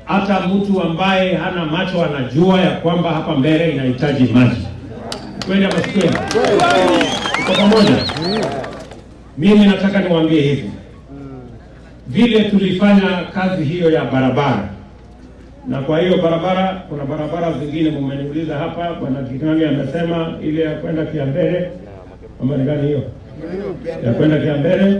hata mtu ambaye hana macho anajua ya kwamba hapa mbele inahitaji maji. Kweli ama si kweli? Tuko pamoja? Mimi nataka niwaambie hivi, vile tulifanya kazi hiyo ya barabara, na kwa hiyo barabara, kuna barabara zingine mumeniuliza hapa, bwana Kikange amesema ile ya kwenda Kiambere, ama ni gani hiyo ya kwenda Kiambere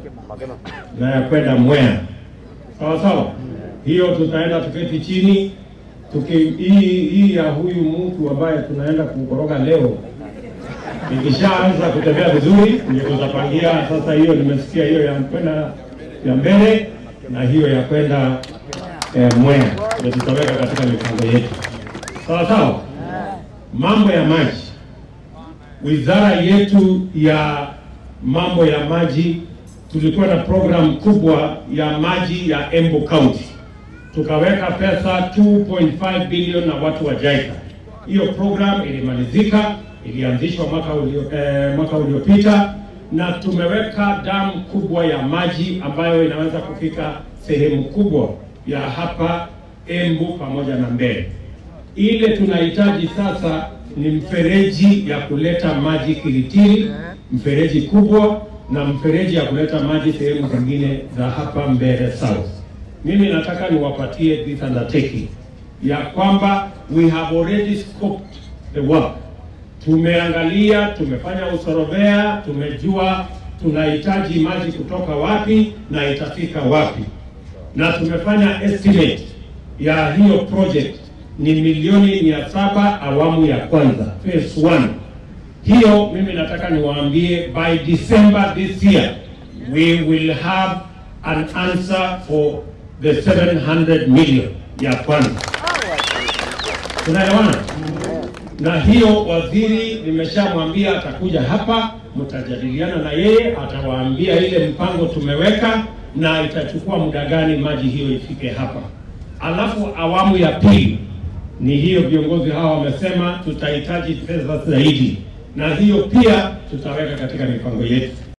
na ya kwenda Mwea, sawa sawa. Hiyo tutaenda tuketi chini tuki, hii, hii ya huyu mtu ambaye tunaenda kukoroga leo ikishaanza kutembea vizuri, ndio tutapangia sasa. Hiyo nimesikia hiyo ya kwenda ya mbele na hiyo ya kwenda eh, Mwea ndio tutaweka katika mipango yetu, sawa sawa. Mambo ya maji, wizara yetu ya mambo ya maji, tulikuwa na program kubwa ya maji ya Embu County, tukaweka pesa 2.5 bilioni na watu wa JICA. Hiyo program ilimalizika, ilianzishwa mwaka ulio, eh, mwaka uliopita na tumeweka damu kubwa ya maji ambayo inaweza kufika sehemu kubwa ya hapa Embu pamoja na Mbeere. Ile tunahitaji sasa ni mfereji ya kuleta maji Kiritiri, mfereji kubwa na mfereji ya kuleta maji sehemu zingine za hapa Mbeere South. Mimi nataka niwapatie this undertaking ya kwamba we have already scoped the work. Tumeangalia, tumefanya usorovea, tumejua tunahitaji maji kutoka wapi na itafika wapi, na tumefanya estimate ya hiyo project ni milioni mia saba awamu ya kwanza phase one. Hiyo mimi nataka niwaambie by December this year we will have an answer for the 700 million ya kwanza. Tunaelewana? Na hiyo waziri nimeshamwambia atakuja hapa, mtajadiliana na yeye, atawaambia ile mpango tumeweka na itachukua muda gani maji hiyo ifike hapa. Alafu awamu ya pili ni hiyo, viongozi hawa wamesema tutahitaji fedha zaidi, na hiyo pia tutaweka katika mipango yetu.